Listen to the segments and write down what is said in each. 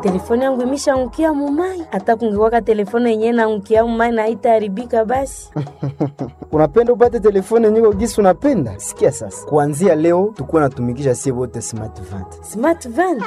telefone yangu imeshaangukia mumai. Hata kungekuwaka telefone yenyewe naangukia mumai na haitaharibika basi. unapenda upate telefone nyiko gisi unapenda? Sikia sasa, kuanzia leo tukuwa natumikisha sie wote smart vant. Smart van.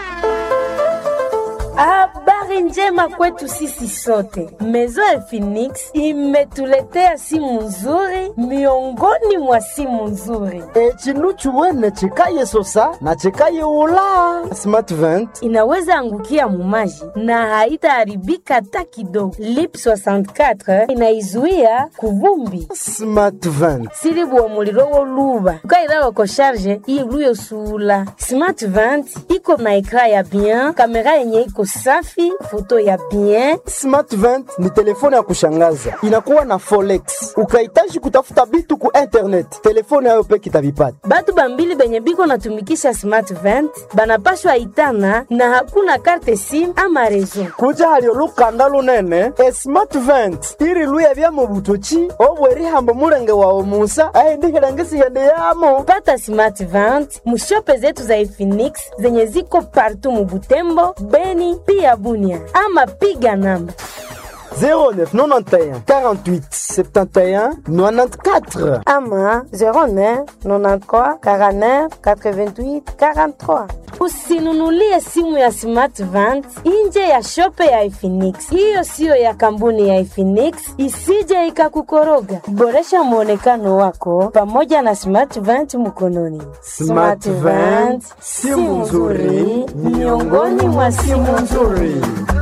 Habari njema kwetu sisi sote. Maison ya Phoenix imetuletea simu nzuri miongoni mwa simu nzuri. E, chinu chuwene chikaye sosa na chikaye ula smart vant. Inaweza angukia mumaji na haitaharibika hata kidogo. Lip 64 inaizuia kuvumbi Smart vant silibuwa muliro woluba ukairawa ko sharge iluyo sula smart vant iko na ekra ya bien kamera yenye iko safi foto ya bien Smart vant ni telefone ya kushangaza, inakuwa na forex. Ukahitaji kutafuta bitu ku internet, telefone yayo peke itavipata. batu bambili benye biko natumikisha smart vant banapashwa itana na hakuna karte sim ama rezo kuja halio lukanda lunene e smart vent iri luya bya mu butoki obwerihambo mulenge wawe musa aindihilangisiende yamo pata smart vant mushope zetu za Efinix zenye ziko partu mubutembo beni pia bunia ama piga namba 0991 48 71 94 ama 09 93 49 88 43. Usinunulie simu ya Smart Vant nje ya shope ya Efinix. Hiyo siyo ya kampuni ya Efinix, isije ikakukoroga. Boresha mwonekano wako pamoja na Smart Vant mkononi. Smart Vant, simu nzuri miongoni mwa simu nzuri.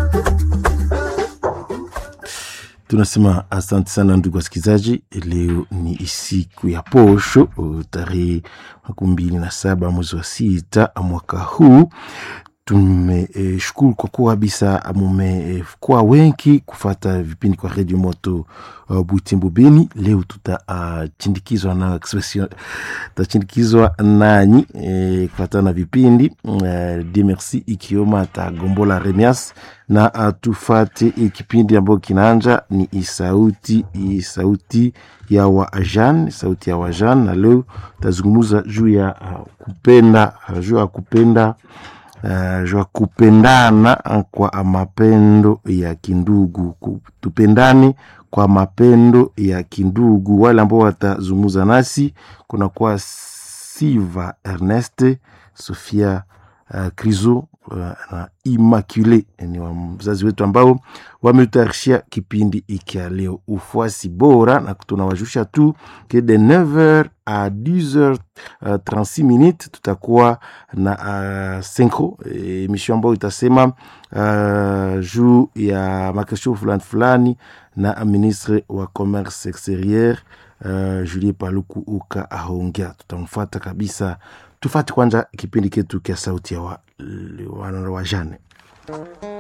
tunasema asante sana ndugu wasikilizaji leo ni siku ya posho uh, tarehe makumi mbili na saba mwezi wa sita mwaka huu tumeshukuru kwa kuwa kabisa mumekuwa uh, wengi kufata vipindi kwa redio moto uh, butembo beni leo tutachindikizwa uh, na expression tutachindikizwa nanyi eh, kufatana na vipindi uh, de merci ikioma atagombola remias na uh, tufate uh, kipindi ambayo kinaanja ni isauti isauti ya wajan sauti ya wajan na leo tazungumuza juu ya uh, kupenda uh, juu ya kupenda uh, juu ya kupendana uh, kwa mapendo ya kindugu Ku- tupendane kwa mapendo ya kindugu wale ambao watazungumza nasi kunakuwa siva ernest sofia uh, criso uh, na immacule ni wazazi wetu ambao wametutayarishia kipindi iki ya leo ufuasi bora na tunawashusha tu ke de 9h à 10h uh, 36 minutes tutakuwa na uh, synchro emission ambayo itasema uh, juu ya makestion fulani fulani na ministre wa commerce exterieur uh, julie paluku uka ahongea tutamfuata kabisa tufate kwanza kipindi ketu kya sauti ya wa, wa, wa, wa jane